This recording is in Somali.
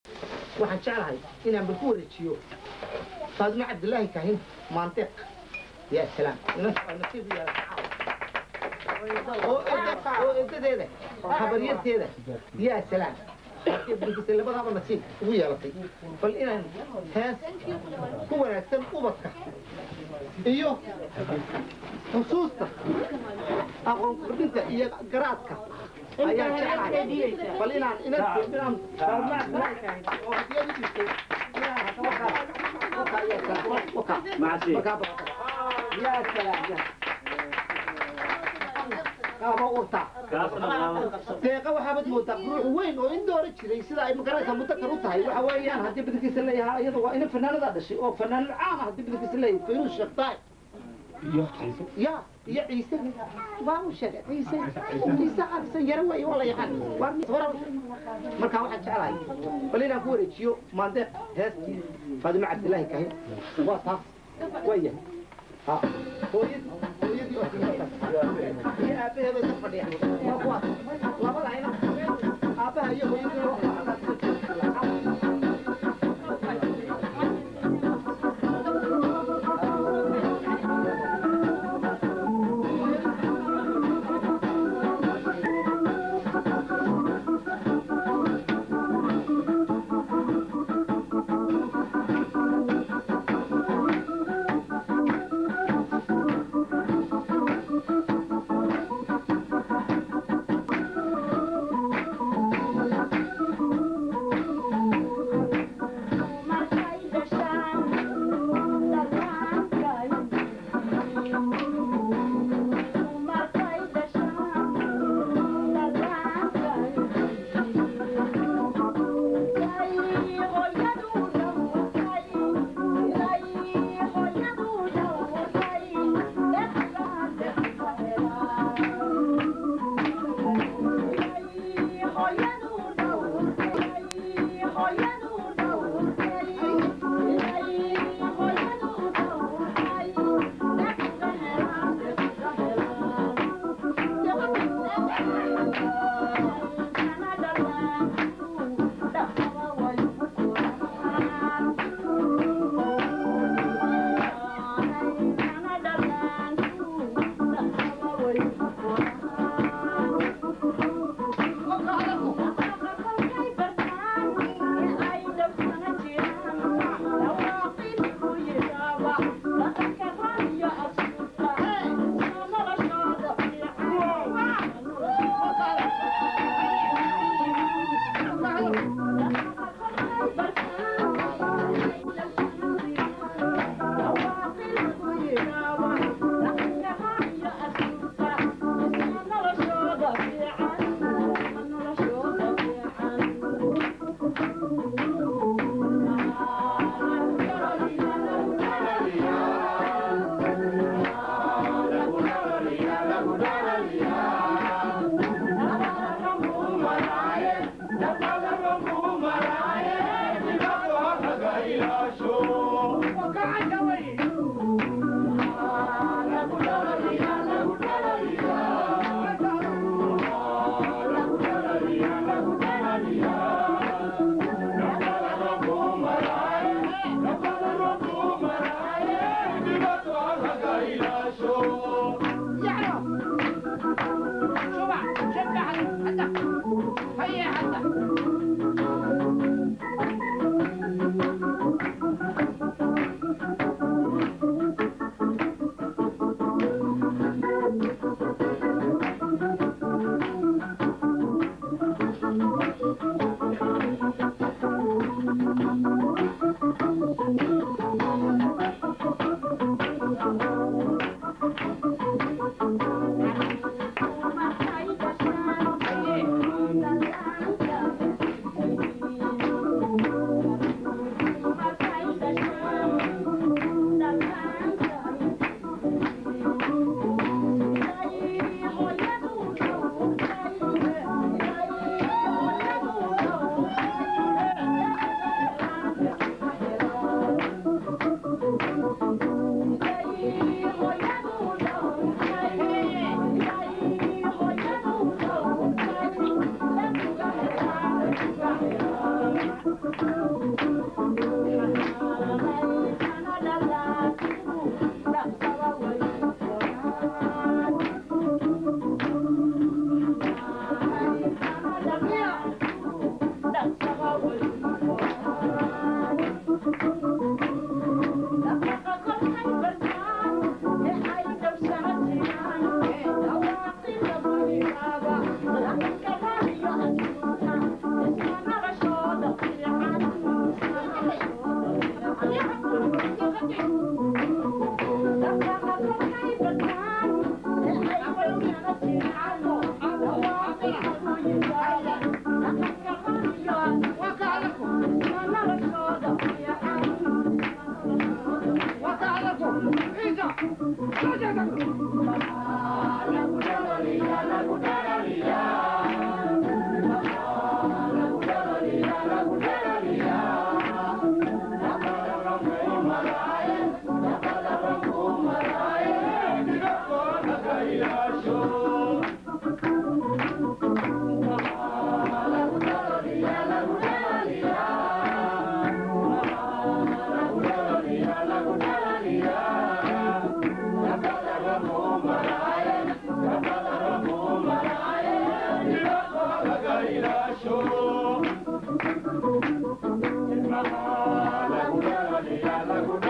waxaan jeclahay inaan bal ku wareejiyo faadimo cabdilaahi kaahin maandeeq yaa salaam nasiib u yeelata oo eda- oo edadeeda habaryarteeda yaa salaam bikisa labadaaba nasiib ugu yeelatay bal inaan hees ku wanaagsan ubadka iyo xusuusta aqoon kordhinta iyo garaadka ayaan jeclahay bal inaan inaan inaan oo hadiyad u dhigtay inaan waka waka yaa salaam waka Macasi. waka yaa salaam yaa kaaba urta deeqa waxaabad moodaa ruux weyn oo in doora jiray sida ay magaraysa mudakar u tahay waxa weeyaan haddii badankiisa leeyahaa iyada waa ina fanaanada dhashay oo fanaan caan ah haddii badankiisa leeyahay fayruus sheekh daay ya iyo ciise waa u sheegay ciise ciise cabsan yaro weeye waa la yaqaan waa mid hore markaa waxaan jeclahay bal inaan ku wareejiyo maandeeq heestii faadimo cabdilaahi kahin waa taas waayahay ha hooyadii hooyadii oo timata iyo aabbaheeda ka fadhiya waa kuwaas labada ayna aabbaha iyo hooyadii oo Yeah. Lagunera,